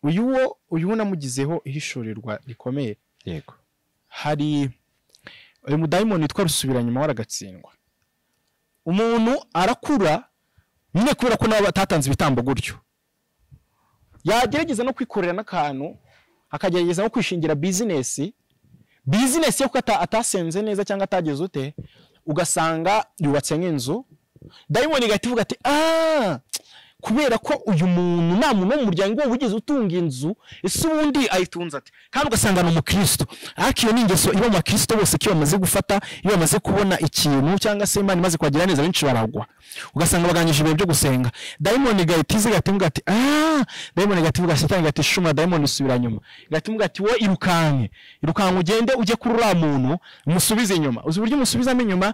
uyu wo uyu wo namugizeho ihishorerwa rikomeye yego hari uyu mudayimoni witwa rusubiranyuma waragatsindwa umuntu arakura nyine kubera ko nabo batatanze ibitambo gutyo yagerageza no kwikorera n'akantu akagerageza no kwishingira bizinesi bizinesi yo kuko ata- atasenze neza cyangwa atageze ute ugasanga yubatse nk'inzu dayimoni igahita ivuga ati aaa kubera ko uyu muntu nta muntu wo mu muryango we wigeze utunga inzu ese ubundi ayitunze ati kandi ugasanga ni umukristo ariko iyo ni ingeso iba mu bakristo bose ko iyo bamaze gufata iyo bamaze kubona ikintu cyangwa se imana imaze kubagira neza benshi baragwa ugasanga bagangije ibihe byo gusenga dayimoni igahita iza igahita ivuga ati aaa dayimoni igahita ivuga satani igahita ishuma dayimoni isubira nyuma igahita ivuga ati wowe irukanke irukanke ugende ujye kuri uriya muntu umusubize inyuma uzi uburyo umusubizamo inyuma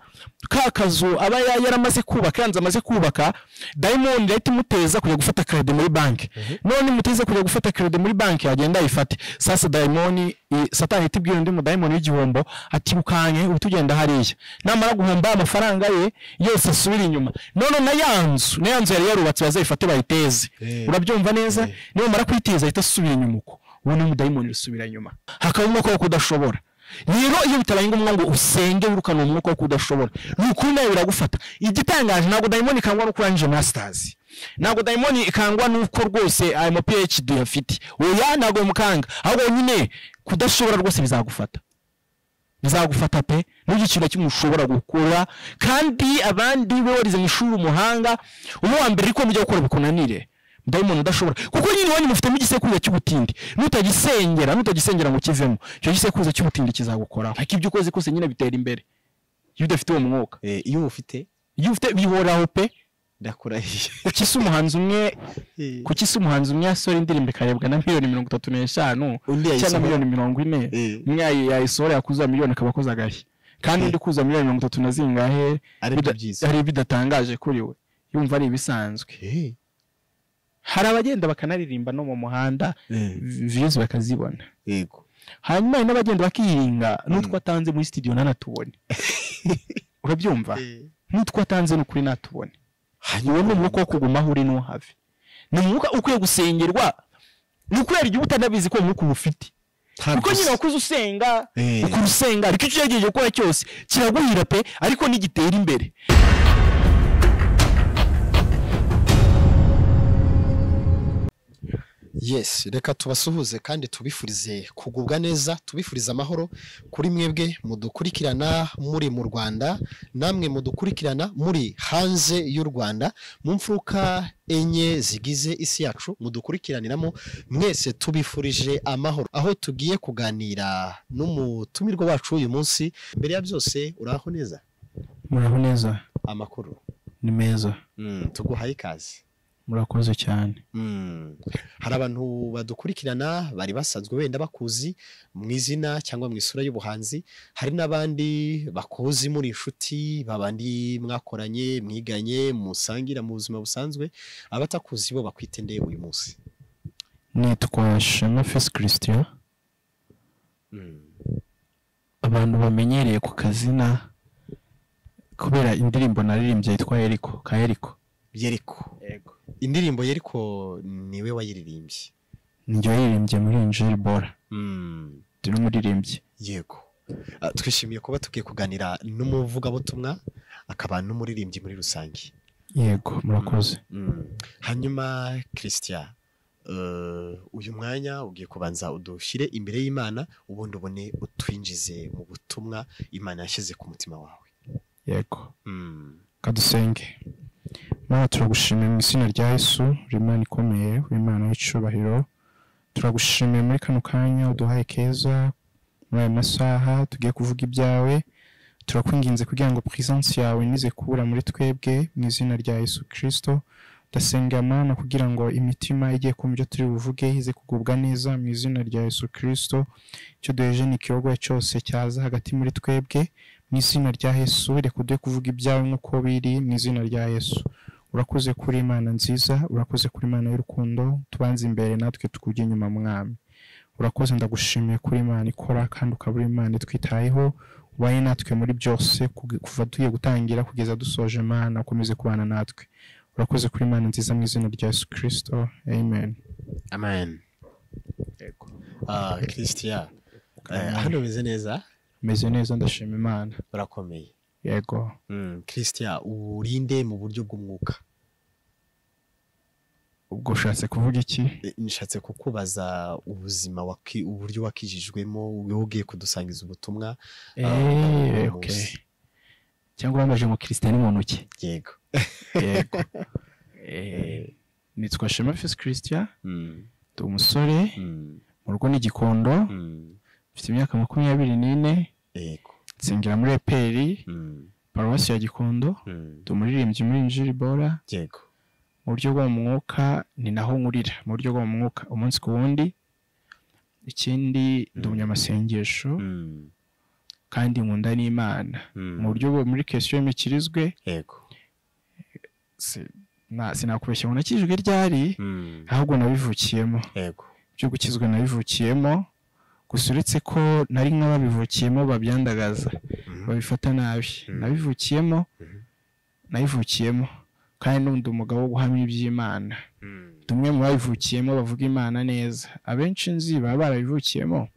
ka kazu aba ya- yaramaze kubaka yanze amaze kubaka dayimoni irahita imuteza kujya gufata kerede muri banki none imuteza kujya gufata kerede muri banki yagenda ayifate sasa dayimoni i- satani ihita ibwira undi mudayimoni w'igihombo ati irukanke uhita ugenda hariya namara guhomba amafaranga ye yose asubire inyuma none na ya nzu na ya nzu yari yarubatse bazayifate bayiteze Eh. urabyumva neza Eh. niyo mara kuyiteza ahita asubira inyuma uko ubu ni umudayimoni usubira inyuma hakaba umwuka wo kudashobora rero iyo bitabaye ngombwa ngo usenge wirukane umwuka wo kudashobora ni ukuri nawe biragufata igitangaje ntabwo dayimoni ikangwa no kurangije masters ntabwo dayimoni ikangwa n'uko rwose ayo ma phd uyafite oya ntabwo bimukanga ahubwo nyine kudashobora rwose bizagufata bizagufata pe n'uburyo ikintu na kimwe ushobora gukora kandi abandi be warize mu ishuri umuhanga uwo wa mbere ariko mujya gukora bikunanire dayimoni udashobora kuko nyine iwanyu mufitemo igisekuruza cy'ubutindi nutagisengera nutagisengera ngo ukivemo icyo gisekuruza cy'ubutindi kizagukoraho ariko ibyo ukoze kose nyine bitera imbere iyo udafite uwo mwuka Eh, iyo ufite iyo ufite bihoraho pe ndakurahiye kuki si umuhanzi umwe kuki si umuhanzi umwe yasohora indirimbo ikarebwa na miliyoni mirongo itatu n'eshanu undi cyangwa yayisohora. miliyoni mirongo ine Eh. umwe yayi- yayisohora yakuzuza miliyoni akaba akoze agashya kandi Eh. undi kuzuza miliyoni mirongo itatu na zingahe Ari bida- byiza. ari bidatangaje kuri we yumva ari ibisanzwe Eh, hari abagenda bakanaririmba no mu muhanda eh, viyuzi bakazibona yego hanyuma hari n'abagenda bakiringa n'utwo atanze muri studio ntanatubone urabyumva n'utwo atanze ni ukuri natubone hanyuma ni umwuka wo kugumaho uri ntuhave ni umwuka ukwiye gusengerwa ni ukubera igihe uba utanabizi ko uwo mwuka uba ufite Ntabwo kuko nyine se- wakuze usenga Eh. ukuntu usenga ariko icyo ugerageje gukora cyose kiraguhira pe ariko ntigitera imbere yes reka tubasuhuze kandi tubifurize kugubwa neza tubifurize amahoro kuri mwebwe mudukurikirana muri mu rwanda namwe mudukurikirana muri hanze y'u rwanda mu mfuruka enye zigize isi yacu mudukurikiraniramo mwese tubifurije amahoro aho tugiye kuganira n'umutumirwa wacu uyu munsi mbere ya byose uraho neza muraho neza amakuru ni meza Mm, tuguhaye ikaze murakoze cyane Mm. hari abantu badukurikirana bari basanzwe wenda bakuzi mu izina cyangwa mu isura y'ubuhanzi hari n'abandi bakuzi muri inshuti babandi mwakoranye mwiganye musangira mu buzima busanzwe abatakuzi bo bakwitendeye uyu munsi nitwa shema fesi christian Mm. abantu bamenyereye ku kazina kubera indirimbo naririmbye yitwa eriko ka eriko yeriko indirimbo yeriko niwe wayiririmbye njye yaririmbye muri injiri bora Mm. ndi n'umuririmbyi yego Ah, twishimiye kuba tugiye kuganira n'umuvugabutumwa akaba n'umuririmbyi muri rusange yego murakoze hanyuma christian eh, uyu mwanya ugiye kubanza udushyire imbere y'imana ubundi ubone utwinjize mu butumwa imana yashyize ku mutima wawe yego Mm. kadusenge mana turagushimiye mu izina rya yesu imana ikomeye imana y'icyubahiro turagushimiye muri kano kanya uduhaye keza muri aya masaha tugiye kuvuga ibyawe turakwinginze kugira ngo purisansi yawe nize kubura muri twebwe mu izina rya yesu kirisito ndasenga mana kugira ngo imitima igiye kumva ibyo turi buvuge ize kugubwa neza mu izina rya yesu kirisito icyo duheje ni ikiyogoya cyose cyaza hagati muri twebwe mu izina rya yesu reka uduhe kuvuga ibyawe nk'uko biri mu izina rya yesu urakoze kuri imana nziza urakoze kuri imana y'urukundo tubanze imbere natwe tukujya inyuma mwami urakoze ndagushimiye kuri imana ikora kandi ukaba uri imana itwitayeho ubaye natwe muri byose kuge- kuva tugiye gutangira kugeza dusoje imana ukomeze kubana natwe urakoze kuri imana nziza mu izina rya yesu kirisito amen amen Ah, christian Eh, hano umeze neza meze neza ndashima imana urakomeye yego christian urinde mu buryo bw'umwuka ubwo ushatse kuvuga iki Eh, nishatse kukubaza ubuzima waki- uburyo wakijijwemo wowe ugiye kudusangiza ubutumwa eee uwo okay. munsi. cyangwa uramaje mu kirisitani mu ntoki yego yego Eh, nitwa shema fisi christian Mm, ndi umusore mm, mu rugo n'igikondo mm. mfite imyaka makumyabiri n'ine yego nsengera muri eperi Mm, paruwasi ya gikondo mm. ndi umuririmbyi muri injiri bora yego mu buryo bwo mu mwuka ni naho nkurira mu buryo bwo mu mwuka umunsi ku wundi ikindi ndi Mm. umunyamasengesho Mm, kandi nkunda n'imana mm. mu buryo bwo muri kesiyo y'imikirizwe yego si- na- sinakubeshya ngo nakijwe ryari Mm, ahubwo nabivukiyemo yego byo gukizwa nabivukiyemo gusa uretse ko nari nk'ababivukiyemo babyandagaza Mhm. babifata nabi Mhm. nabivukiyemo Mhm. nabivukiyemo kandi n'undi umugabo wo guhamya iby'imana Mm, tumwe mu babivukiyemo bavuga imana neza abenshi nzi baba barabivukiyemo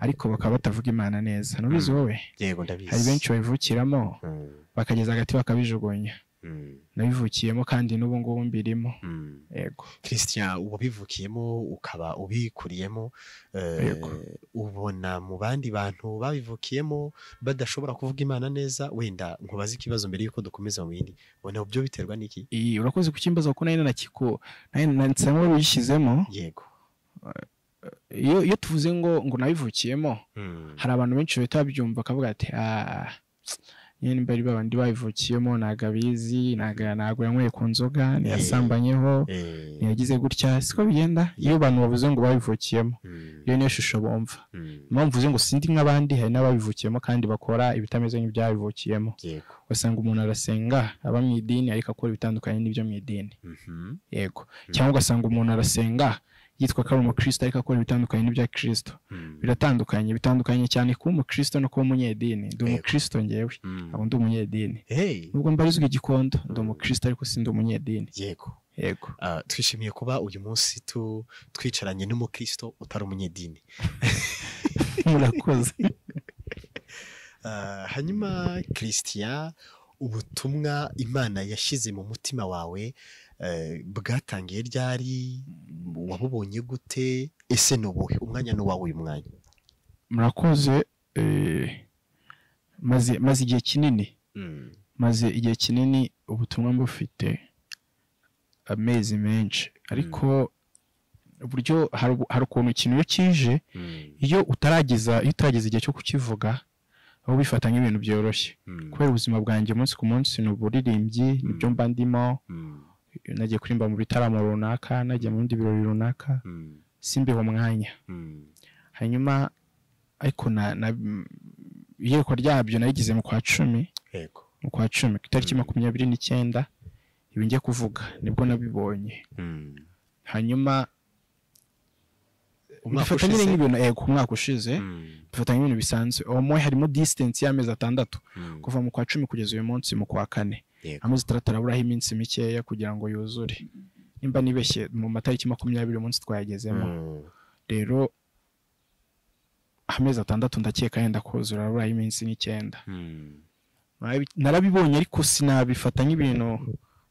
ariko bakaba batavuga imana neza ntubizi wowe yego ndabizi hari benshi babivukiramo Mm, bakageza hagati bakabijugunya mm, nabivukiyemo kandi n'ubu ngubu mbirimo mm. yego christian wabivukiyemo ukaba ubikuriyemo eh, Yego. ubona mu bandi bantu babivukiyemo badashobora kuvuga imana neza wenda nkubaze ikibazo mbere y'uko dukomeza mu bindi ubona byo biterwa n'iki iyi urakoze kukimbaza kuko nari nanakiko nari nansamo bishyizemo yego iyo iyo tuvuze ngo ngo nabivukiyemo Mm, hari abantu benshi bahita babyumva bakavuga ati ah nyine mbari babandi bayivukiyemo ntago abizi ntago ntago yanyweye ku nzoga ntiyasambanyeho eh, ntiyagize gutya siko bigenda iyo abantu bavuze ngo babivukiyemo mm, iyo niyo shusho bumva mm, impamvu uvuze ngo sindi nk'abandi hari n'ababivukiyemo kandi bakora ibitameze nk'ibyabivukiyemo yego ugasanga umuntu arasenga aba mu idini ariko akora ibitandukanye n'ibyo mu idini Mhm, yego cyangwa ugasanga umuntu arasenga yitwa ko ari umukristo ariko akora ibitandukanye n'ibya kirisito mm, biratandukanye bitandukanye cyane kuba umukristo no kuba umunyedini ndi umukristo ngewe mm. ntabwo ndi umunyedini Hey, nubwo mbarizwa igikondo ndi umukristo ariko sindi umunyedini yego yego Ah, twishimiye kuba uyu munsi tu- twicaranye n'umukristo utari umunyedini murakoze Ah, hanyuma christian ubutumwa imana yashyize mu mutima wawe eh, bwatangiye ryari wabubonye gute ese ni ubuhe umwanya ni uwawe uyu mwanya murakoze eh, maze maze igihe kinini Mm, maze igihe kinini ubutumwa mbufite amezi menshi ariko uburyo hari ubu- hari ukuntu ikintu iyo kije mm, iyo utarageza iyo utarageza igihe cyo kukivuga aho ubifata nk'ibintu byoroshye mm, kubera ubuzima bwanjye umunsi ku munsi ni uburirimbyi nibyo mba ndimo mm, nagiye kuririmba mu bitaramo runaka nagiye mu bindi birori runaka mm, simbihe umwanya mm, hanyuma ariko na na iyerekwa ryabyo narigize mu kwa cumi yego mu kwa cumi ku itariki Mm. makumyabiri n'icyenda ibi njya kuvuga nibwo nabibonye Mm. hanyuma Umwaka bifata nyine ushize? nk'ibintu yego umwaka ushize Mm, dufata nk'ibintu bisanzwe uwo moya harimo disitansi y'amezi atandatu mm, kuva mu kwa cumi kugeza uyu munsi mu kwa kane Yego. amezi atandatu araburaho iminsi mikeya kugira ngo yuzure nimba nibeshye mu matariki makumyabiri uyu munsi twayagezemo mm, rero amezi atandatu ndakeka yenda kuzura araburaho iminsi nk'icyenda mm, Narabi- narabibonye ariko sinabifata nk'ibintu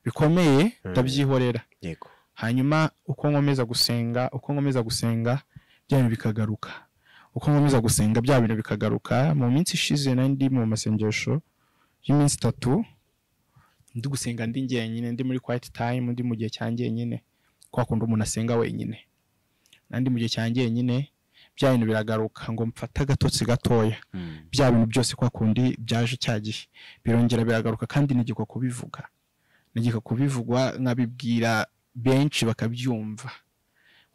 bikomeye ndabyihorera yego hanyuma uko nkomeza gusenga uko nkomeza gusenga bya bintu bikagaruka uko nkomeza gusenga bya bintu bikagaruka mu minsi ishize nari ndi mu masengesho y'iminsi itatu ndi gusenga ndi njyenyine ndi muri quiet time ndi mu gihe cyanjye nyine kwa kundi umuntu asenga wenyine nandi mu gihe cyanjye nyine bya bintu biragaruka ngo mfate agatotsi gatoya Mm, bya bintu byose kwa kundi byaje icya gihe birongera biragaruka kandi nigikwa kubivuga nigika kubivugwa nkabibwira benshi bakabyumva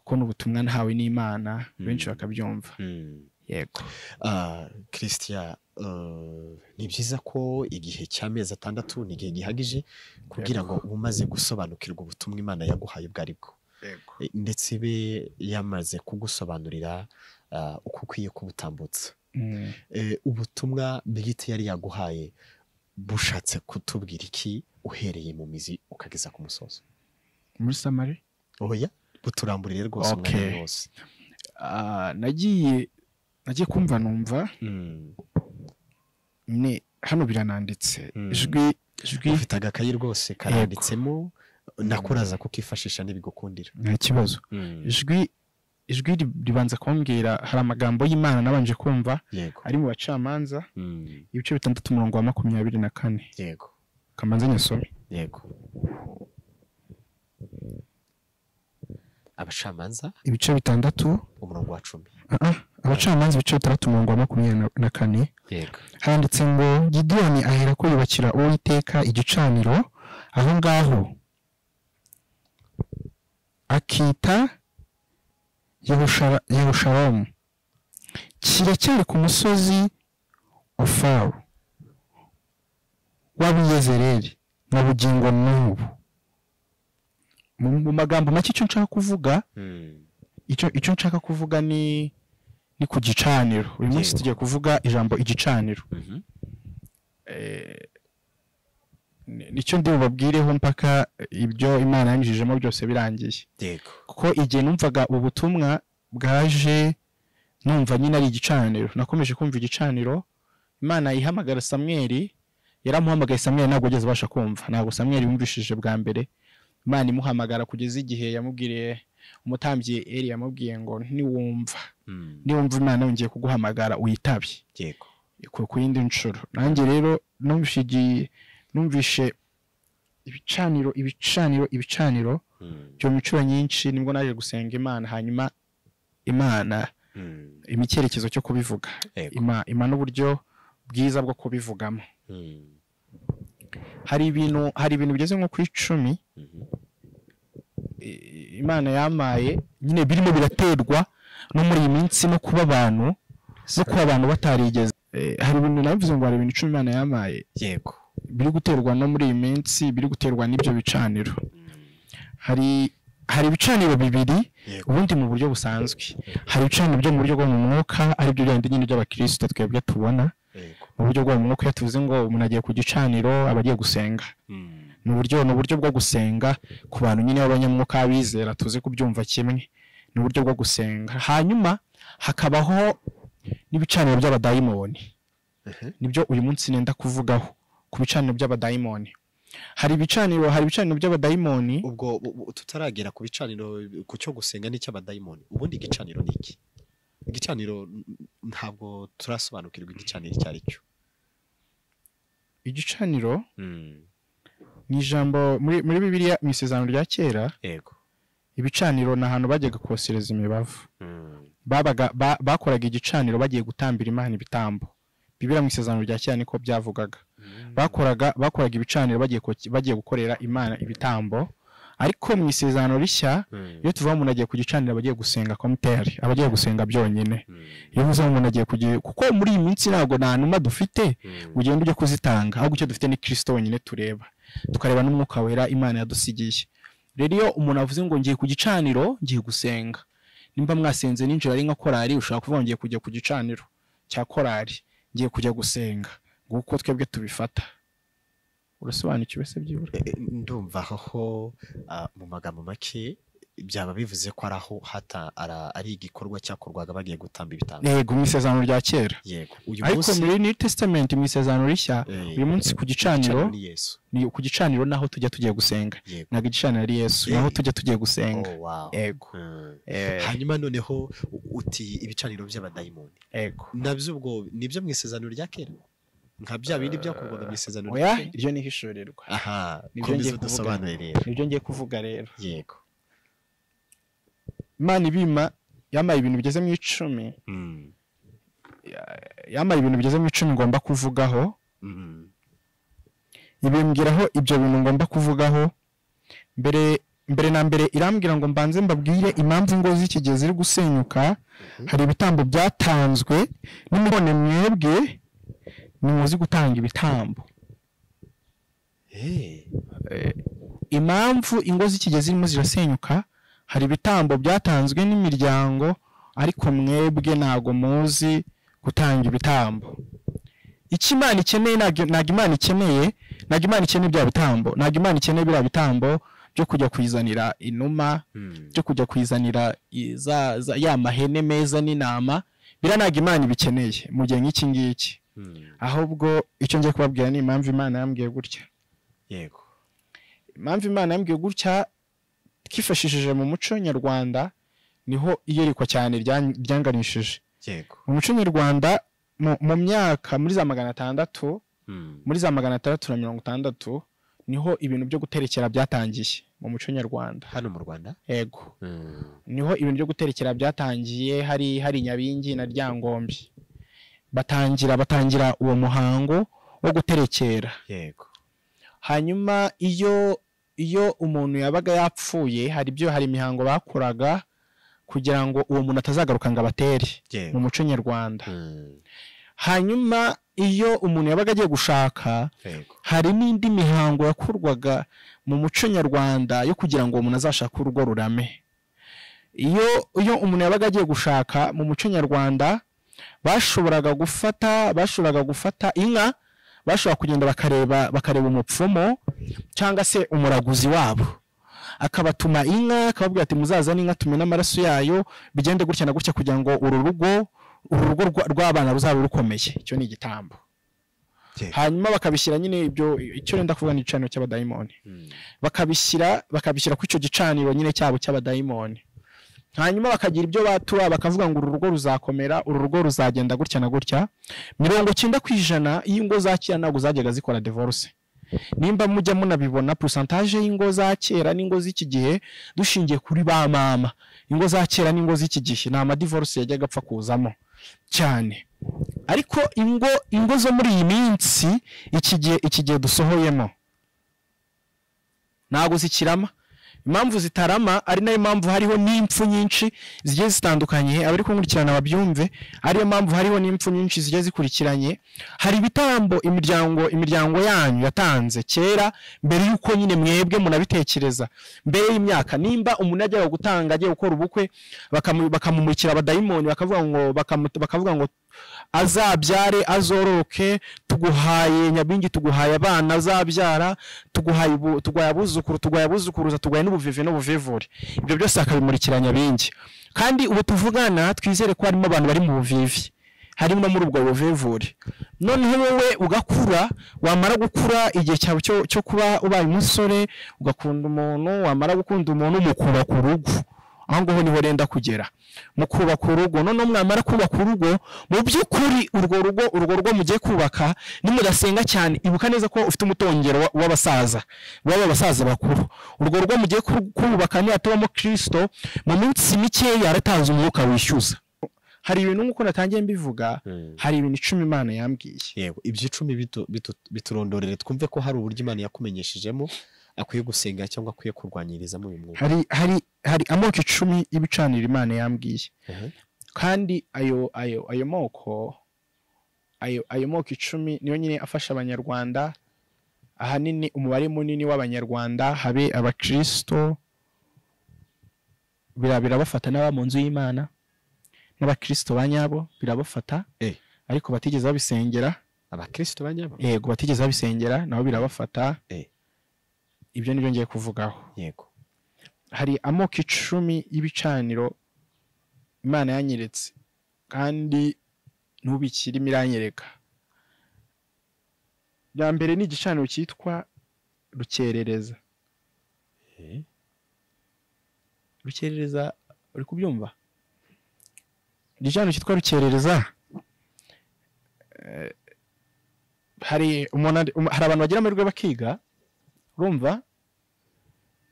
kuko ni ubutumwa ntawe n'imana benshi Mm. bakabyumva mm. yego Ah, christian eh, ni byiza ko igihe cy'amezi atandatu ni igihe gihagije kugira ngo uba umaze gusobanukirwa ubutumwa imana yaguhaye ubwo ari bwo yego Eh, ndetse ibe yamaze kugusobanurira ah, uko ukwiye kubutambutsa Eh, ubutumwa bwite yari yaguhaye bushatse kutubwira iki uhereye mu mizi ukageza ku musozo muri samari oya buturamburire rwose umwanya Okay. wose ah, nagiye nagiye kumva numva nyine hano birananditse Mm. ijwi ijwi ufite agakayi rwose karanditsemo nakuraza kukifashisha ntibigukundira nta kibazo ijwi ijwi ri- ribanza kumbwira hari amagambo y'imana nabanje kumva yego ari mu bacamanza Mm. ibice bitandatu umurongo wa makumyabiri na kane yego kamanza nyasome yego abacamanza ibice bitandatu umurongo wa cumi ah, ah, abacamanza ibice bitandatu umurongo wa makumyabiri na- na kane yego handitse ngo gideyoni ahera ko yubakira uwiteka igicaniro aho ngaho akita Yerushara- yerusharomu kiracyari ku musozi ofaru w'abiyezereri na bugingo n'ubu mu mu magambo make icyo nshaka kuvuga icyo icyo nshaka kuvuga ni ni ku gicaniro uyu munsi Yego. tugiye kuvuga ijambo igicaniro eh, ni- nicyo ndi bubabwireho mpaka ibyo imana yanyujijemo byose birangiye yego kuko igihe numvaga ubutumwa bwaje numva nyine ari igicaniro nakomeje kumva igicaniro imana ihamagara samweri yaramuhamagaye samweri ntabwo ageze abasha kumva ntabwo samweri yumvishije bwa mbere imana imuhamagara kugeza igihe yamubwiriye umutambyi eri yamubwiye ngo niwumva niwumva imana yongeye kuguhamagara uyitabye yego ku ku yindi nshuro nanjye rero numvishe igi- numvishe ibicaniro ibicaniro ibicaniro byo mu nshuro nyinshi nibwo naje gusenga imana hanyuma imana ima icyerekezo cyo kubivuga yego ima, ima n'uburyo bwiza bwo kubivugamo hari ibintu hari ibintu bigeze nko ku icumi i- imana yamaye nyine birimo biraterwa no muri iyi minsi no kuba abantu no kuba abantu batarigeze Eh, hari ibintu nabivuze ngo hari ibintu icumi imana yamaye yego biri guterwa no muri iyi minsi biri guterwa n'ibyo bicaniro hari hari ibicaniro bibiri yego ubundi mu buryo busanzwe hari ibicaniro byo mu buryo bwo mu mwuka aribyo bya nyine by'abakirisita twebwe tubona yego mu buryo bwo mu mwuka iyo tuvuze ngo umuntu agiye ku gicaniro aba agiye gusenga ni uburyo ni uburyo bwo gusenga ku bantu nyine b'abanyamwuka abizera tuzi kubyumva kimwe ni uburyo bwo gusenga hanyuma hakabaho n'ibicaniro by'abadayimoni nibyo uyu munsi nenda kuvugaho ku bicaniro by'abadayimoni hari ibicaniro hari ibicaniro by'abadayimoni ubwo bu- bu- tutaragera ku bicaniro ku cyo gusenga n'icy'abadayimoni ubundi igicaniro ni iki igicaniro n- n- ntabwo turasobanukirwa igicaniro icyo ari cyo igicaniro ni ijambo muri muri bibiliya mu isezerano rya kera yego ibicaniro ni ahantu bajyaga kosereza imibavu babaga ba- bakoraga igicaniro bagiye gutambira imana ibitambo bibiriya mu isezerano rya kera niko byavugaga bakoraga bakoraga ibicaniro bagiye ko- bagiye gukorera imana ibitambo ariko mu isezerano rishya iyo tuvuga umuntu agiye ku gicaniro abagiye gusenga komuteri abagiye gusenga byonyine iyo uvuze umuntu agiye kugira kuko muri iyi minsi ntabwo nta numa dufite ugenda ujya kuzitanga ahubwo icyo dufite ni kirisito wenyine tureba tukareba n'umwuka wera imana yadusigiye rero iyo umuntu avuze ngo ngiye ku gicaniro ngiye gusenga nimba mwasenze ninjira ari nka korari ushobora kuvuga ngo ngiye kujya ku gicaniro cya korari ngiye kujya gusenga nguko twebwe tubifata urasobanukiwe se byibura Eh, ndumva aho ah, mu magambo make byaba bivuze ko ari aho hata ara- ari igikorwa cyakorwaga bagiye gutamba ibitambo yego mu isezerano rya kera yego uyu ariko munsi muri new testament mu isezerano rishya eh, uyu munsi ku gicaniro ni yesu ni ku gicaniro naho tujya tugiye gusenga yego ntabwo igicaniro ari yesu naho tujya tugiye gusenga Oh, wow. yego Mm. Eh, hanyuma noneho u- uti ibicaniro by'abadayimoni yego nabyo ubwo nibyo mu isezerano rya kera nka bya bindi byakorwaga mu isezerano oya rya kera iryo ni ihishurirwa aha Nibyo komeza ngiye kuvuga. udusobanure rero nibyo ngiye kuvuga rero yego imana ibima yambaye ibintu bigeze mu icumi Mm. yambaye ibintu bigeze mu icumi ngomba kuvugaho Mm. ibimbwiraho ibyo bintu ngomba kuvugaho mbere mbere na mbere irambwira ngo mbanze mbabwire impamvu ingo z'iki gihe ziri gusenyuka hari ibitambo byatanzwe n'imibone mwebwe nimuzi gutanga ibitambo Eh, impamvu ingo z'iki gihe zirimo zirasenyuka hari ibitambo byatanzwe n'imiryango ariko mwebwe ntabwo muzi gutanga ibitambo icyo imana ikeneye ntabwo ntabwo imana ikeneye ntabwo imana ikeneye bya bitambo ntabwo imana ikeneye biriya bitambo byo kujya kuyizanira inuma byo kujya kuyizanira i- za- za- ya mahene meza n'intama biriya ntabwo imana ibikeneye mu gihe nk'iki ngiki ahubwo icyo ngiye kubabwira ni impamvu imana yambwiye gutya yego impamvu imana yambwiye gutya twifashishije mu muco nyarwanda niho iyerikwa cyane rya- ryanganishije yego mu muco nyarwanda mu- mu myaka muri za magana atandatu muri za magana atandatu na mirongo itandatu niho ibintu byo guterekera byatangiye mu muco nyarwanda hano mu rwanda yego niho ibintu byo guterekera byatangiye hari hari nyabingi na ryangombe batangira batangira uwo muhango wo guterekera yego hanyuma iyo iyo umuntu yabaga yapfuye hari ibyo hari imihango bakoraga kugira ngo uwo muntu atazagaruka ngo abatere mu yego muco nyarwanda Mm, hanyuma iyo umuntu yabaga agiye gushaka yego hari n'indi mihango yakorwaga mu muco nyarwanda yo kugira ngo uwo muntu azashake urugo rurame iyo iyo umuntu yabaga agiye gushaka mu muco nyarwanda bashoboraga gufata bashoboraga gufata inka bashobora kugenda bakareba bakareba umupfumu cyangwa se umuraguzi wabo akabatuma inka akababwira ati muzazane inka tumena amaraso yayo bigende gutya na gutya kugira ngo uru rugo uru rugo rwa- rw'abana ruzabe rukomeye icyo ni igitambo yego hanyuma bakabishyira nyine ibyo icyo wenda kuvuga ni igicaniro cy'abadayimoni Mm, bakabishyira bakabishyira ku icyo gicaniro nyine cyabo cy'abadayimoni hanyuma bakagira ibyo batura bakavuga ngo uru rugo ruzakomera uru rugo ruzagenda gutya na gutya mirongo cyenda ku ijana y'ingo za kera ntabwo zajyaga zikora divorce nimba mujya munabibona porosantaje y'ingo za kera n'ingo z'iki gihe dushingiye kuri ba mama ingo za kera n'ingo z'iki gihe ni amadivorce yajyaga apfa kuzamo cyane ariko ingo ingo zo muri iyi minsi iki gihe iki gihe dusohoyemo ntabwo zikirama impamvu zitarama ari nayo mpamvu hariho n'impfu nyinshi zigiye zitandukanye abari kunkurikirana babyumve ariyo mpamvu hariho n'impfu nyinshi zigiye zikurikiranye hari ibitambo imiryango imiryango yanyu yatanze kera mbere y'uko nyine mwebwe munabitekereza mbere y'imyaka nimba umuntu ajyaga gutanga agiye gukora ubukwe bakamu- bakamumurikira abadayimoni bakavuga ngo bakamu- bakavuga ngo azabyare azoroke tuguhaye nyabingi tuguhaye abana azabyara tuguhaye ibu- tuguhaye abuzukuru tuguhaye abuzukuruza tuguhaye n'ubuvivi n'ubuvivure ibyo byose akabimurikira nyabingi kandi ubu tuvugana twizere ko harimo abantu bari mu buvivi harimo no muri ubwo buvivure noneho wowe ugakura wamara gukura igihe cyawe cyo, cyo kuba ubaye umusore ugakunda umuntu wamara gukunda umuntu mukubaka urugo aho ngaho niho renda kugera mu kubaka urugo noneho mwamara kubaka urugo mu by'ukuri urwo rugo urwo rugo mugiye kubaka nimudasenga cyane ibuka neza ko ufite umutongero wa- w'abasaza baba abasaza bakuru urwo rugo mugiye ku- kubaka nihatubamo kirisito mu minsi mikeya yaratanze umwuka wishyuza hari ibintu nk'uko natangiye mbivuga mm. hari ibintu icumi imana yambwiye yego ibyo icumi bitu- bitu- biturondorere twumve ko hari uburyo imana yakumenyeshejemo akwiye gusenga cyangwa akwiye kurwanyirizamo uyu mwuga hari hari hari amoko icumi y'ibicaniro imana yambwiye Mhm. kandi ayo ayo ayo moko ayo ayo moko icumi niyo nyine afasha abanyarwanda ahanini umubare munini w'abanyarwanda habe abakristo bira- birabafata n'aba mu nzu y'imana n'abakristo ba nyabo birabafata Eh. ariko batigeze babisengera abakristo ba nyabo yego batigeze babisengera nabo birabafata Eh. ibyo nibyo ngiye kuvugaho yego hari amoko icumi y'ibicaniro imana yanyeretse kandi ntubikirimo iranyereka bya mbere ni igicaniro cyitwa rukerereza Eh, rukerereza uri kubyumva igicaniro cyitwa rukerereza eh, hari umuntu ari- um- hari abantu bagira amahirwe bakiga urumva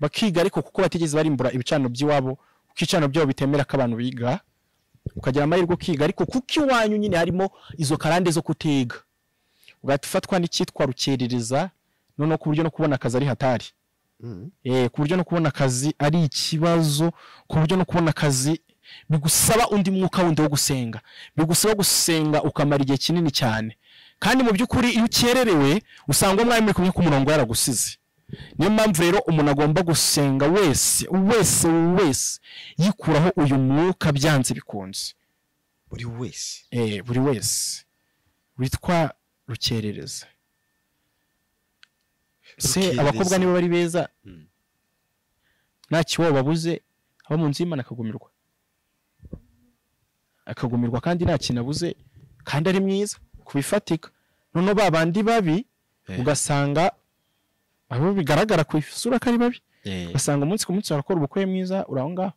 bakiga ariko kuko batigeze barimbura ibicaniro by'iwabo kuko ibicaniro byabo bitemera ko abantu biga ukagira amahirwe ukiga ariko kuko iwanyu nyine harimo izo karande zo kutiga ugahita ufatwa n'icyitwa rukerereza noneho ku buryo no kubona akazi ari hatari mm, Eh, ku buryo no kubona akazi ari ikibazo ku buryo no kubona akazi bigusaba undi mwuka wundi wo gusenga bigusaba gusenga ukamara igihe kinini cyane kandi mu by'ukuri iyo ukererewe usanga umwami uri kumwe ku murongo yaragusize niyo mpamvu rero umuntu agomba gusenga wese wese wese yikuraho uyu mwuka byanze bikunze buri wese eh, buri wese witwa rukerereza se Rukerereza. abakobwa nibo bari beza Mm. nta kiwo babuze aba mu nzu y'imana akagumirwa akagumirwa kandi nta kintu abuze kandi ari mwiza ku bifatika noneho ba bandi babi Eh. ugasanga abo bigaragara ku isura ko ari babi Eh, ugasanga umunsi ku munsi warakora ubukwe mwiza uri aho ngaho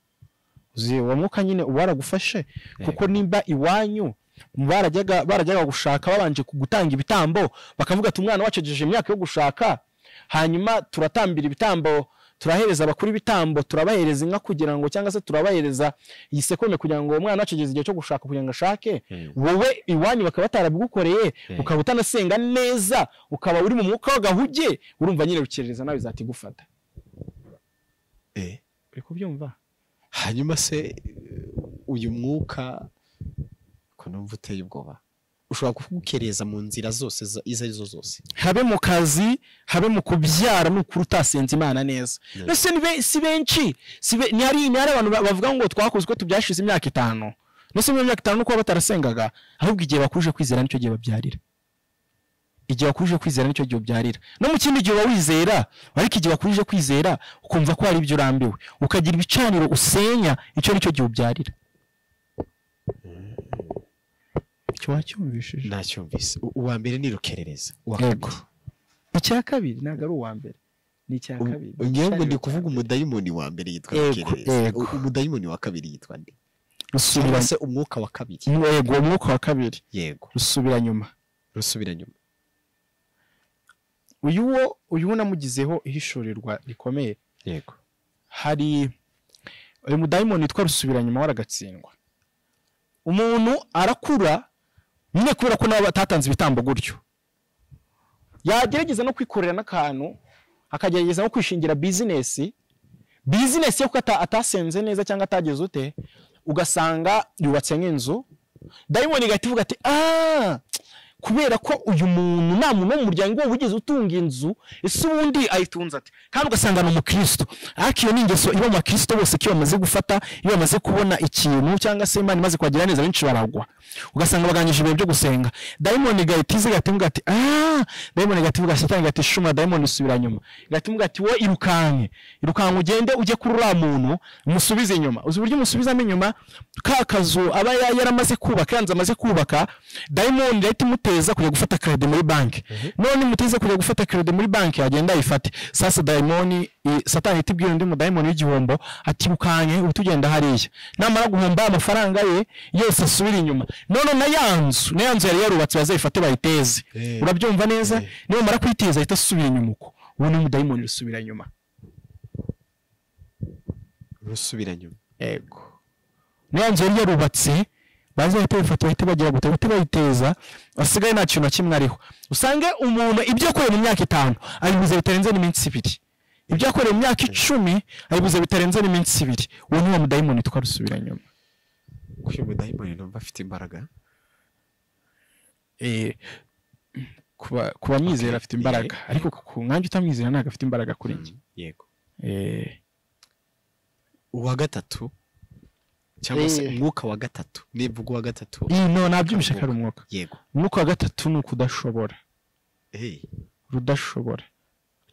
uzi uwo mwuka nyine uba waragufashe kuko nimba iwanyu barajyaga barajyaga gushaka babanje ku- gutanga ibitambo bakavuga ati umwana wacu agejeje imyaka yo gushaka hanyuma turatambira ibitambo turahereza abakuru ibitambo turabahereza inka kugira ngo cyangwa se turabahereza igisekurume kugira ngo uwo mwana wacu ageze igihe cyo gushaka kugira ngo ashake eh, wowe iwanyu bakaba batarabigukoreye eh, ukaba utanasenga neza ukaba uri mu mwuka w'agahuge urumva nyine rukerereza nawe izahita igufata eh. uri kubyumva hanyuma se eh, uyu mwuka ko numva uteye ubwoba ushobora kugukereza mu nzira zose za- izo ari zo zose habe mu kazi habe mu kubyara ni ukuri utasenze imana neza Yeah. mbese ni be- si benshi si be- ni hari ni hari abantu ba- bavuga ngo twakoze uko tubyashize imyaka itanu mbese muri iyo myaka itanu nuko baba batarasengaga ahubwo igihe bakuje kwizera nicyo gihe babyarira igihe wakuje kwizera nicyo gihe ubyarira no mu kindi gihe uba wizera ariko igihe wakuje kwizera ukumva ko hari ibyo urambiwe ukagira ibicaniro usenya icyo nicyo gihe ubyarira icyo wacyumvishije nacyumvise U- uwa mbere ni rukerereza uwa Yego. kabiri icya kabiri ntabwo ari uwa mbere ni icya kabiri U- ngewe ngo ndi kuvuga umudayimoni wa mbere yitwa Yego, rukerereza yego. U- umudayimoni wa kabiri yitwa nde rusubira cyangwa se umwuka wa kabiri yego uwo mwuka wa kabiri yego rusubira nyuma rusubira nyuma uyu wo uyu wo namugizeho ihishurirwa rikomeye yego hari uyu mudayimoni witwa rusubira nyuma waragatsindwa umuntu arakura nyine kubera ko nabo batatanze ibitambo gutyo yagerageza no kwikorera n'akantu akagerageza no kwishingira bizinesi bizinesi yo kuko ata- atasenze neza cyangwa atageze ute ugasanga yubatse nk'inzu dayimoni igahita ivuga ati aaa kubera ko uyu muntu nta muntu wo mu muryango we wigeze utunga inzu ese ubundi ayitunze ati kandi ugasanga ni umukristo ariko iyo ni ingeso iba mu bakristo bose ko iyo bamaze gufata iyo bamaze kubona ikintu cyangwa se imana imaze kubagira neza benshi baragwa ugasanga bagangije ibihe byo gusenga dayimoni igahita iza igahita ivuga ati aaa dayimoni igahita ivuga shitani igahita ishuma dayimoni isubira nyuma igahita ivuga ati wowe irukanke irukanke ugende ujye kuri uriya muntu umusubize inyuma uzi uburyo umusubizamo inyuma ka kazu aba ya- yaramaze kubaka yanze amaze kubaka dayimoni irahita imuteza kujya gufata kerede muri banki none imuteze kujya gufata kerede muri banki yagenda ayifate sasa dayimoni i- satani ihita ibwira undi mudayimoni w'igihombo ati ukanye uhita ugenda hariya namara guhomba amafaranga ye yose asubire inyuma none na ya nzu na ya nzu yari yarubatse bazayifate bayiteze Eh. urabyumva neza Eh. nimara kuyiteza ahita asubira inyuma uko ubu ni umudayimoni usubira inyuma rusubira nyuma yego niya nzu yari yarubatse baza bahita babifata bahita bagira gute bahita bayiteza asigaye nta kintu na kimwe ariho usange umuntu ibyo yakoreye mu myaka itanu abibuze bitarenze n'iminsi ibiri ibyo yakoreye mu myaka icumi abibuze bitarenze n'iminsi ibiri uwo ni wa mudayimoni witwa rusubira nyuma kuko uyu mudayimoni numva afite imbaraga ku bamwizera afite imbaraga Eh. ariko ku mwanya utamwizera ntabwo afite imbaraga kuri njye yego Eh, uwa gatatu cyangwa se Eh. umwuka wa gatatu nivuga uwa gatatu iyi no nabyumvishe ko ari umwuka yego umwuka wa gatatu ni ukudashobora Eh, rudashobora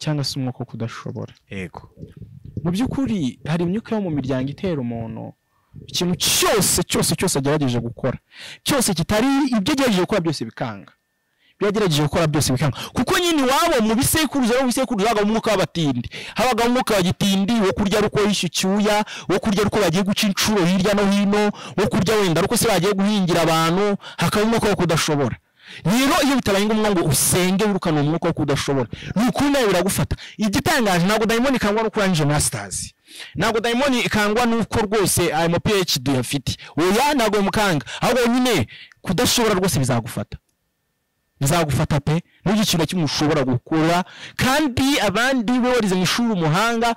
cyangwa se umwuka wo kudashobora yego mu by'ukuri hari imyuka yo mu miryango itera umuntu ikintu cyose cyose cyose agerageje gukora cyose kitari ibyo agerageje gukora byose bikanga ibyo yagerageje gukora byose bikanga kuko nyine iwabo mu bisekuruza no mu bisekuruza habagamo umwuka w'abatindi habagamo umwuka wa gitindi wo kurya ari uko yishe icyuya wo kurya ari uko bagiye guca inshuro hirya no hino wo kurya wenda ari uko se bagiye guhingira abantu hakaba umwuka wo kudashobora rero iyo bitabaye ngombwa ngo usenge wirukane uwo mwuka wo kudashobora ni ukuri nawe biragufata igitangaje ntabwo dayimoni ikangwa no kurangije masters ntabwo dayimoni ikangwa n'uko rwose ayo ma phd uyafite oya ntabwo bimukanga ahubwo nyine kudashobora rwose bizagufata bizagufata pe n'uburyo ikintu na kimwe ushobora gukora kandi abandi be warize mu ishuri umuhanga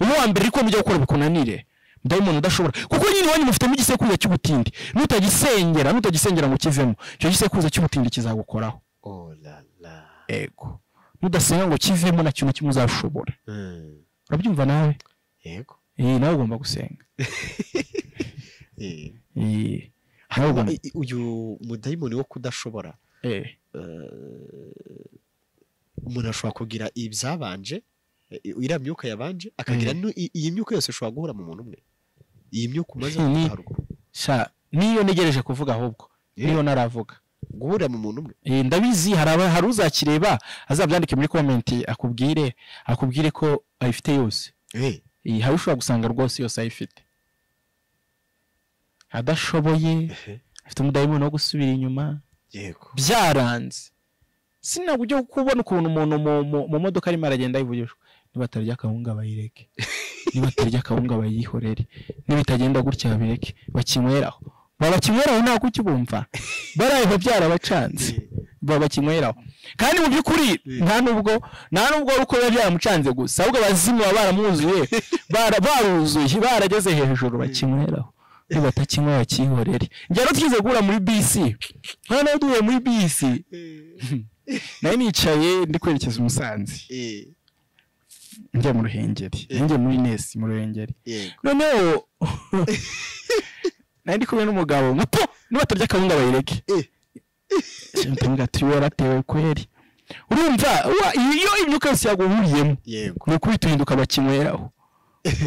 uwo wa mbere ariko mujya gukora bikunanire dayimoni udashobora kuko nyine iwanyu mufitemo igisekuruza cy'ubutindi nutagisengera nutagisengera ngo ukivemo icyo gisekuruza cy'ubutindi kizagukoraho oh la la ego nudasenga ngo kivemo na kintu kimwe uzashobora Mm, urabyumva nawe yego Eh, nawe ugomba gusenga Eh, Eh, nawe ugomba i- i- uyu mudayimoni wo kudashobora Eh, eh, umuntu ashobora kugira ibyabanje i- iriya myuka yabanje akagira nu- i- iyi myuka yose ushobora guhura mu muntu umwe iyi myuka umaze Hmm. kuvuga haruguru sha niyo ntegereje kuvuga ahubwo niyo naravuga guhurira mu muntu umwe Eh, ndabizi hari aba- hari uzakireba azabyandike muri komenti akubwire akubwire ko ayifite yose Eh, hari ushobora gusanga rwose yose ayifite adashoboye afite umudayimoni wo gusubira inyuma yego byaranze sinabwo ujya kubona ukuntu umuntu mu- mu- mu modoka arimo aragenda yivugishwa niba atarya akawunga bayireke niba atarya akawunga bayihorere niba itagenda gutya babireke bakinyweraho babakinyweraho ntabwo ukibumva barayva byarabacanze babakinyweraho kandi mu by'ukuri nta nubwo nta nubwo ari uko biba byaramucanze gusa ahubwo abazimu baba baramuzuye bara- baruzuye barageze hejuru bakinyweraho nibatakinywa bakihorere njyana twize guhura muri bisi hano duhuye muri bisi nari nicaye ndi kwerekeza umusanzi njya mu ruhengeri njya muri nesi mu ruhengeri yego noneho nari ndi kumwe n'umugabo nka po niba atarya akawunga bayireke Eh. ntabwo atuye yaratewe kweri urumva wa- iyo imyuka yose yaguhuriyemo yego ni ukuri tuhinduka bakinyweraho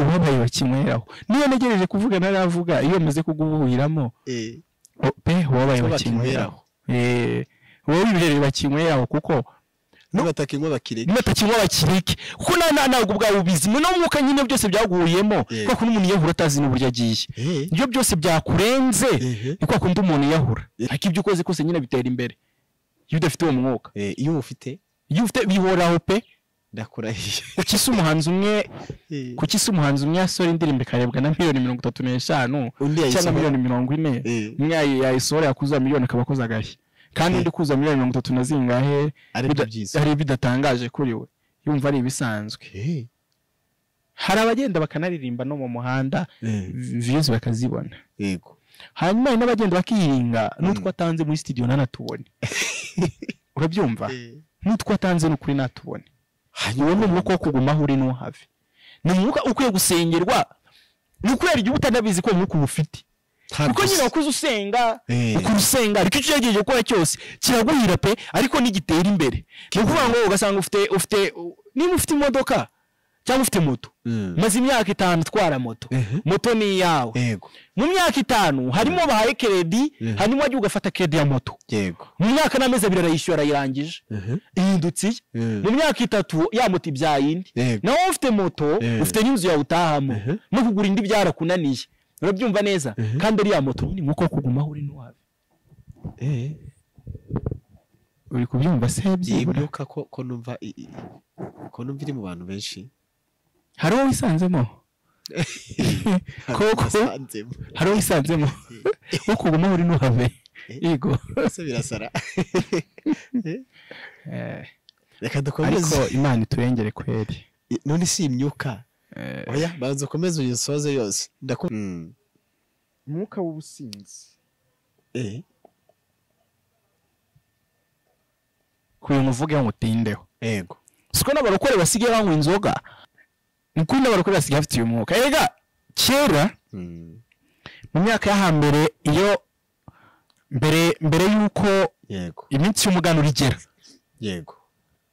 ubabaye bakinyweraho niyo ntegereje kuvuga naravuga iyo maze kugubuhiramo Eh, o- pe ubabaye Icyo bakinyweraho Eh, wowe ibiherere bakinyweraho kuko nibatakinywa bakireke nibatakimwe bakireke kuko na- na- ntabwo bwawe ubizi no mwuka nyine byose byaguhuyemo Yego. kubera ko n'umuntu yahura atazi n'uburyo agiye Eh, iyo byose byakurenze ehe. ni kwa kundi umuntu yahura Eh. ariko ibyo ukoze kose nyine bitera imbere iyo udafite uwo mwuka Eh, iyo ufite iyo ufite bihoraho pe ndakurahiye kuki se umuhanzi umwe Eh, kuki se umuhanzi umwe yasohora indirimbo ikarebwa na miliyoni mirongo itatu n'eshanu undi cyangwa yayisohora. miliyoni mirongo ine Eh, umwe yayi- yayisohora yakuza miliyoni akaba akoze agahe kandi Eh. undi kuza miliyoni mirongo itatu na zingahe ari byo bida- byiza hari bidatangaje kuri we yumva ari ibisanzwe Eh, hari abagenda bakanaririmba no mu muhanda eh, viyuzi bakazibona yego hanyuma hari n'abagenda bakiringa n'utwo atanze muri studio ntanatubone urabyumva n'utwo atanze ni ukuri natubone uwo ni umwuka wo kugumaho uri n'uhave ni umwuka ukwiye gusengerwa ni ukubera igihe uba utanabizi ko uwo mwuka uba ufite Ntabwo kuko nyine se- wakuze usenga Eh. ukora usenga ariko icyo ugejeje gukora cyose kiraguhira pe ariko nigitera imbere ni ukuvuga ngo ugasanga ufite ufite niba ufite imodoka cyangwa ufite moto Mm. maze imyaka itanu utwara moto Ehe. moto ni iyawe yego mu myaka itanu harimo bahaye keredi Mhm. hanyuma wajya ugafata keredi ya moto yego mu myaka n'amezi abiri arayishyura arayirangije Mhm. ihindutse iye Mhm. mu myaka itatu ya moto ibyaye indi Yego. nawe ufite moto Mhm. ufite n'inzu yawe utahamo Mhm. no kugura indi byarakunaniye urabyumva neza Mhm. kandi uriya moto nyine nk'uko kugumaho uri n'uwawe Eh, uri kubyumva se iyi byibura myuka ko ko numva i- i- ko numva iri mu bantu benshi hari uwo wisanzemo Koko. Nasanzemo. hari uwo wisanzemo wo kugumaho uri n'uwawe Eh. yego Ese birasara Eh, reka ariko dukomeze imana iturengere kweri I- none si imyuka Eh, oya banza ukomeze uyisoze yose ndakunda umwuka w'ubusinzi eh ku bintu uvugeho ngutindeho yego siko n'abarokore basigaye banywa inzoga ni kuri n'abarokore basigaye bafite uyu mwuka erega kera Mm. mu myaka yo hambere iyo mbere mbere y'uko yego iminsi y'umuganura igera yego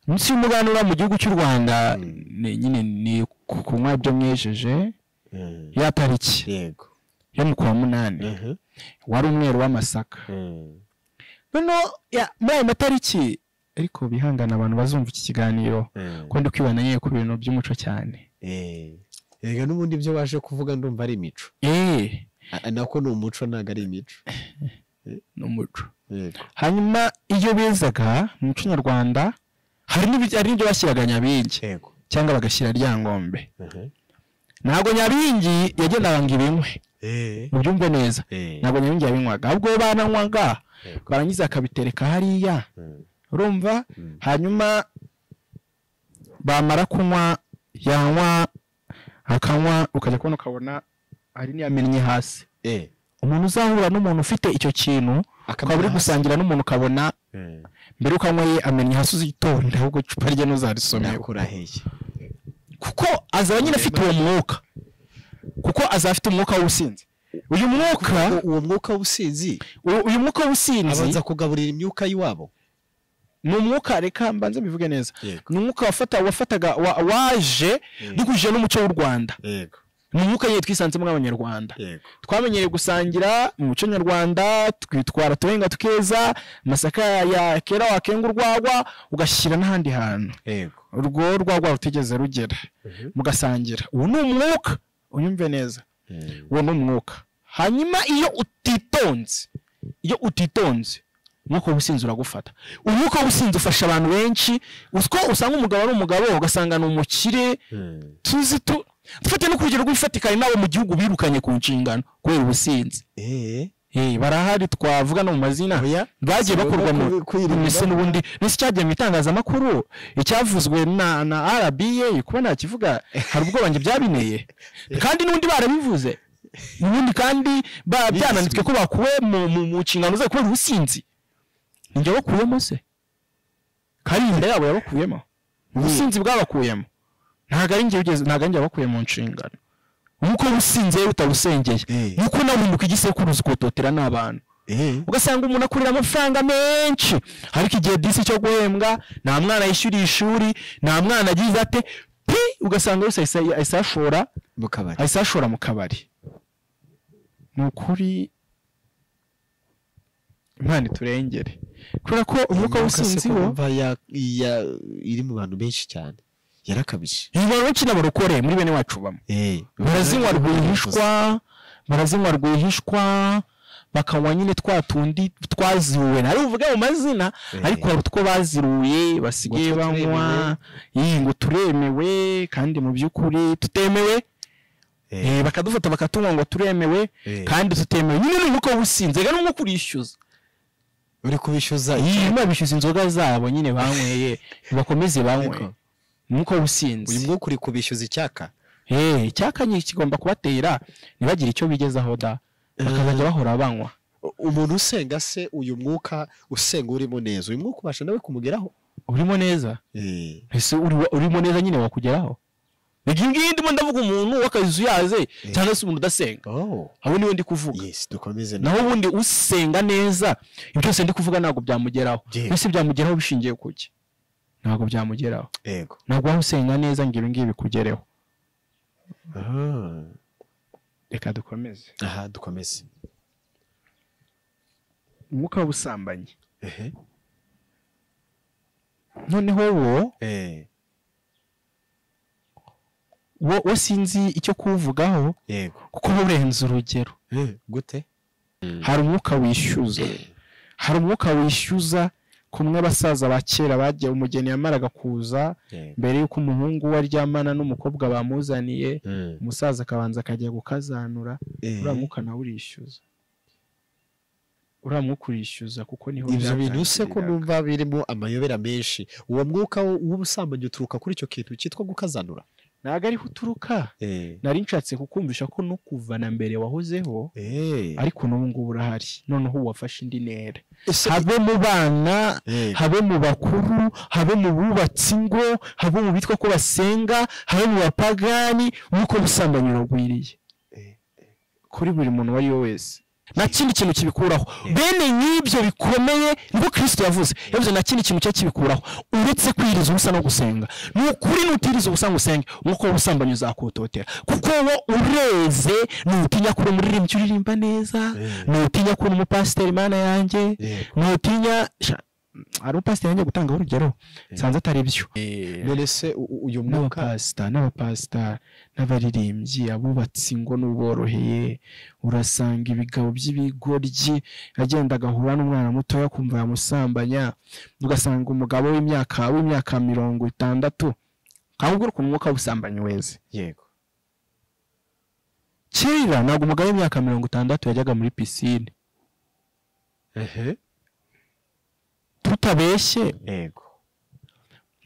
iminsi y'umuganura mu gihugu cy'u rwanda Mm. ni- nyine ni ku- kunywa ibyo mwejeje Mm. ya tariki yego yo mu kwa munani Mhm. wari umweru w'amasaka Mm. noneho ya- muri ayo matariki ariko bihangane abantu bazumva iki kiganiro Mm. ko ndi kwibanda nyine ku bintu by'umuco cyane Eh. Erega n'ubundi ibyo waje kuvuga ndumva ari imico eee A- nako ni umuco ntabwo ari imico ni umuco yego hanyuma iyo bezaga mu muco nyarwanda hari n'ibi- hari n'ibyo bashyiraga nyabingi yego cyangwa bagashyira ryangombe Mhm. ntabwo nyabingi yagendaga ngo ibinywe eh mubyumve neza eh ntabwo nyabingi yabinywaga ahubwo bananywaga Yego. barangiza akabitereka hariya Mm. urumva Mm. hanyuma bamara kunywa yanywa akanywa ukajya kubona ukabona hari n'iyamennye hasi eh umuntu uzahura n'umuntu ufite icyo kintu ukaba uri gusangira n'umuntu ukabona Eh. mbere yuko anywa ye amenya hasi uzitonda ahubwo icupa rye ntuzarisome ndakurahiye kuko azaba nyine afite uwo mwuka kuko azaba afite umwuka w'ubusinzi uyu mwuka U- uwo mwuka w'ubusinzi u- uyu mwuka w'ubusinzi abanza kugaburira imyuka y'iwabo ni umwuka reka mbanze mbivuge neza yego ni umwuka wafata wafataga wa- waje yego duhuje n'umuco w'u rwanda yego ni umwuka nyine twisanzemo nk'abanyarwanda yego twamenyereye gusangira mu muco nyarwanda twitwara tubenga tukeza amasaka ya kera wakenga urwagwa ugashyira n'ahandi hantu yego urwo rwagwa rutigeze rugera Mhm. mugasangira uwo ni umwuka unyumve neza uwo ni umwuka hanyuma iyo utitonze iyo utitonze umwuka w'ubusinzi uragufata umwuka w'ubusinzi ufasha abantu benshi utwo usanga umugabo ari umugabo ugasanga ni umukire tuzi tu dufate no ku rugero rw'ifatika hari n'abo mu gihugu birukanye ku nshingano kubera ubusinzi Eh, Eh, barahari twavuga no mu mazina oya bagiye Si bakurwa ngombwa mu kubi- kwirinda. ese n'ubundi n'isi cyagiye mu itangazamakuru icyavuzwe na na RBA kuba ntakivuga hari ubwoba njye byabineye kandi n'ubundi barabivuze n'ubundi kandi ba- byananditswe ko bakuwe mu mu- mu nshingano zabo kubera ubusinzi njye bakuyemo se kandi inda yabo yabakuyemo ubusinzi bwabakuyemo ntabwo ari njye ugeze ntabwo ari njye wabakuye mu nshingano nk'uko ubusinzi rero utabusengeye Eh. nuko nawe uhinduka igisekuruza ukototera n'abantu eh, ugasanga umuntu akurira amafaranga menshi ariko igihe disi cyo guhembwa nta mwana yishyuriye ishuri nta mwana agize ate pi ugasanga yose ahise ahise ayashora mu kabari ahise ayashora mu kabari ni ukuri imana iturengere kubera ko umwuka w'ubusinzi Umwuka se wo ko numva ya- ya- iri mu bantu benshi cyane yarakabije iyi bantu benshi n'abarokore muri bene wacu bamwe Eh, barazinywa rwihishwa barazinywa rwihishwa bakanywa nyine twa tundi twaziruwe ntari buvuge mu mazina Eh, ariko hari utwo baziruye basigaye Ngo two banywa iyi ngo turemewe kandi mu by'ukuri tutemewe eh, eh, bakadufata bakatunywa ngo turemewe eh. kandi tutemewe nyine ni umwuka w'ubusinzi reka ni umwuka urishyuza uri kubishyuza nyuma bishyuza inzoga zabo nyine banyweye bakomeze banywe Ariko, ni umwuka w'ubusinzi uyu mwuka uri kubishyuza icyaka Eh, icyakanye kigomba kubatera ntibagire icyo bigezaho da bakazajya bahora banywa U- umuntu usenga se uyu mwuka usenga urimo neza uyu mwuka ubasha nawe kumugeraho urimo neza Eh, ese uri- urimo neza nyine wakugeraho Nigi ngiyi ndimo ndavuga umuntu w'akazi uyaze cyangwa se umuntu udasenga oh aho niwe ndi kuvuga yes dukomeze na naho ubundi usenga neza ibyo byose ndi kuvuga ntabwo byamugeraho Yego. mbese byamugeraho bishingiye ku ki ntabwo byamugeraho yego ntabwo waba usenga neza ngo ibi ngibi bikugereho Ah, reka dukomeze aha dukomeze umwuka w'ubusambanyi ehe noneho wo eh wo wo sinzi icyo kuwuvugaho yego kuko uba urenze urugero Eh, gute hari umwuka wishyuza hari umwuka wishyuza kumwe abasaza ba kera bagiye umugeni yamaraga kuza Eh, mbere y'uko umuhungu we aryamana n'umukobwa bamuzaniye mm, umusaza akabanza akajya gukazanura eh. uriya mwuka nawe urishyuza uriya mwuka urishyuza kuko niho ibyo bintu se ko byatangiriraga. numva birimo amayobera menshi uwo mwuka wo- w'ubusambanyi uturuka kuri icyo kintu cyitwa gukazanura ntabwo ariho uturuka nari nshatse kukumvisha ko no kuva na mbere wahozeho Eh, ariko n'ubu ngubu urahari noneho wafashe indi ntera ese- habe mu bana Eh, habe mu bakuru habe mu bubatsi ingo habe mu bitwa ko basenga habe mu bapagani nk'uko ubusambanyi uragwiriye eh, kuri buri muntu uwo ari we wese nta kindi kintu kibikuraho Yeah. bene nk'ibyo bikomeye nibwo kirisito yavuze yavuze nta kindi kintu cye kibikuraho uretse kwiriza ubusa no gusenga ni ukuri nutiriza ubusa ngo usenge umwuka w'ubusambanyi uzakototera kuko wo ureze nutinya kubona umuririmbyi uririmba neza Yeah. nutinya kubona umupasiteri mana yanjye Yeah. nutinya Sha- ari umupasiteri yanjye gutangaho urugero nsanze atari byo none se u- u- uyu mwuka n'abapasita n'abapasita n'abaririmbyi abubatsi ngo n'uboroheye urasanga ibigabo by'ibigoryi agenda agahura n'umwana mutoya kumva yamusambanya ugasanga umugabo w'imyaka w'imyaka mirongo itandatu kandi ubwo ku mwuka w'ubusambanyi weze yego kera ntabwo umugabo w'imyaka mirongo itandatu yajyaga muri pisine ehe tutabeshye yego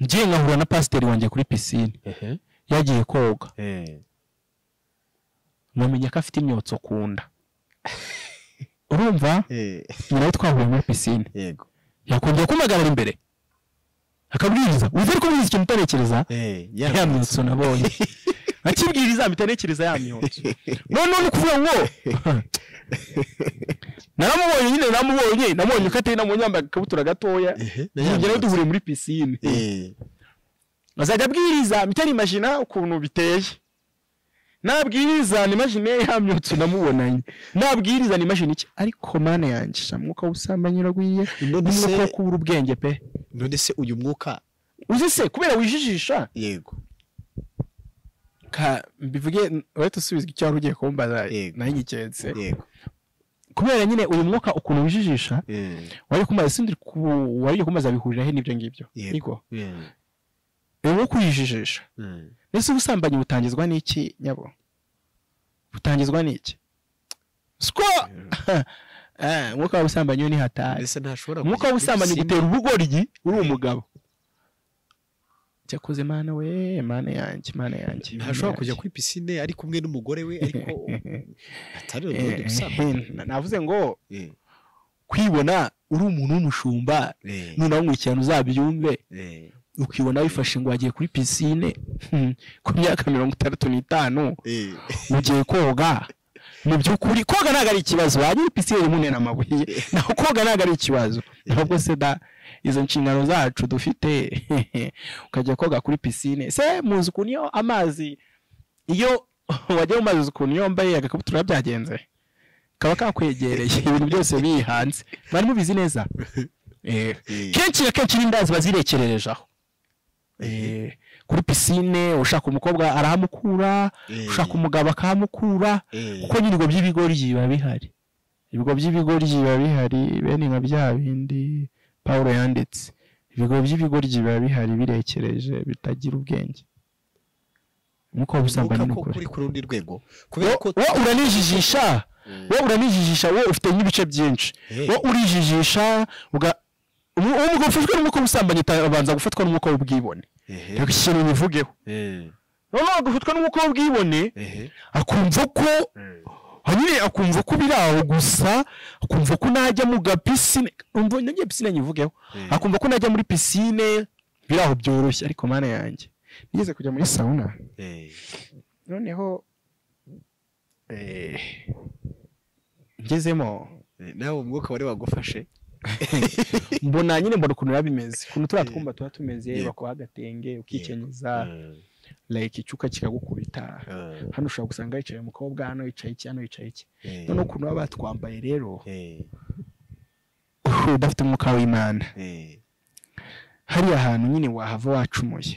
ngiye nkahura na pasiteri wanjye kuri pisine ehe yagiye koga eh, nkamenya ko afite imyotso ku nda urumva eh, nawe twahuye muri pisine yego yakongera kumpagarara imbere akabwiriza uzi ariko buriya ikintu utarekereza eh, ya yaramutse. myotso nabonye akibwiriza mitarekereza ya myotso noneho ni ukuvuga ngo naramubonye nyine namubonye namubonye uko ateye namubonye yambaye agakabutura gatoya ehe tugerayo duhuriye muri pisine eee azajya abwiriza mitari imajina ukuntu biteye nabwiriza nimajine yamyotse unamubonanye nabwiriza nimajine iki ariko mana yanjye sha mwuka w'ubusambanyi uragwiye none n'umwuka wo se kubura ubwenge pe none se uyu mwuka uzi se kubera wijijisha yego ka mbivuge urahita usubizwa icyo wari ugiye kumbaza Yego. nayigenze yego kubera nyine uyu mwuka ukuntu wijijisha eee wari kumbaza sindi ku wari ugiye kumbaza bihurira he n'ibyo ngibyo Yego. yego uyu mwuka urijijisha mbese ubusambanyi butangizwa n'iki nyabo butangizwa n'iki siko Eh, umwuka w'ubusambanyi yo ni hatari mbese ntashobora umwuka kujya muri w'ubusambanyi pisine? gutera ubugoryi uri umugabo cyakoze mana we mana yanjye mana yanjye mana ntashobora kujya yanjye. kuri pisine ari kumwe n'umugore we ariko atari ubundi Eh, busambanyi eh, navuze ngo Eh, kwibona uri umuntu w'umushumba eh, nuna wumwikirana uzabyumve eh, ukibona wifashe ngo wagiye kuri pisine hmm, ku myaka mirongo itandatu n'itanu eh. ugiye koga mu by'ukuri koga ntabwo ari ikibazo waba uri pisine irimo unena amabuye naho koga ntabwo ari ikibazo ntabwo se da izo nshingano zacu dufite ukajya koga kuri pisine se muzi ukuntu iyo amazi iyo wajya mu mazi uzi ukuntu iyo wambaye agakabutura byagenze kaba kakwegereye ibintu byose biri hanze mwari mubizi neza Eh, kenshi na kenshi n'indazi bazirekererejeho Eh, kuri pisine ushaka umukobwa arahamukura Eh, ushaka umugabo akahamukura eh, kuko n'ibigo by'ibigori biba bihari ibigo by'ibigori biba bihari bene nka bya bindi pawulo yanditse ibigo by'ibigori biba bihari birekereje bitagira ubwenge nk'uko busambanyi Mwuka ko ni ukuri kuri ku rundi rwego kubera ko wo uranijijisha wo uranijijisha wo ufite n'ibice byinshi Eh, wo urijijisha uga- umu- uwo mugabo ufashwe n'umwuka w'ubusambanyi abanza gufatwa n'umwuka w'ubwibone eh, reka iki kintu bivugeho eh, noneho agafatwa n'umwuka w'ubwibone eh, akumva ko eh. hanyine akumva ko biri aho gusa akumva ko najya mu gapisine umva nagiye pisine nyivugeho Eh. akumva ko najya muri pisine biri aho byoroshye ariko mana yanjye nigeze kujya muri sauna Eh, noneho eh, ngezemo eh, nawe umwuka wari wagufashe mbona nyine mbona ukuntu biba bimeze ukuntu turiya Eh. twumba tuba tumeze Yego. bakuha agatenge ukikenyiza Eh, like icuka kikagukubita eh, hano ushobora gusanga yicaye umukobwa hano yicaye iki hano yicaye iki eh, noneho ukuntu baba batwambaye rero eh, udafite umwuka w'imana eh, hariya hantu nyine wahava wacumuye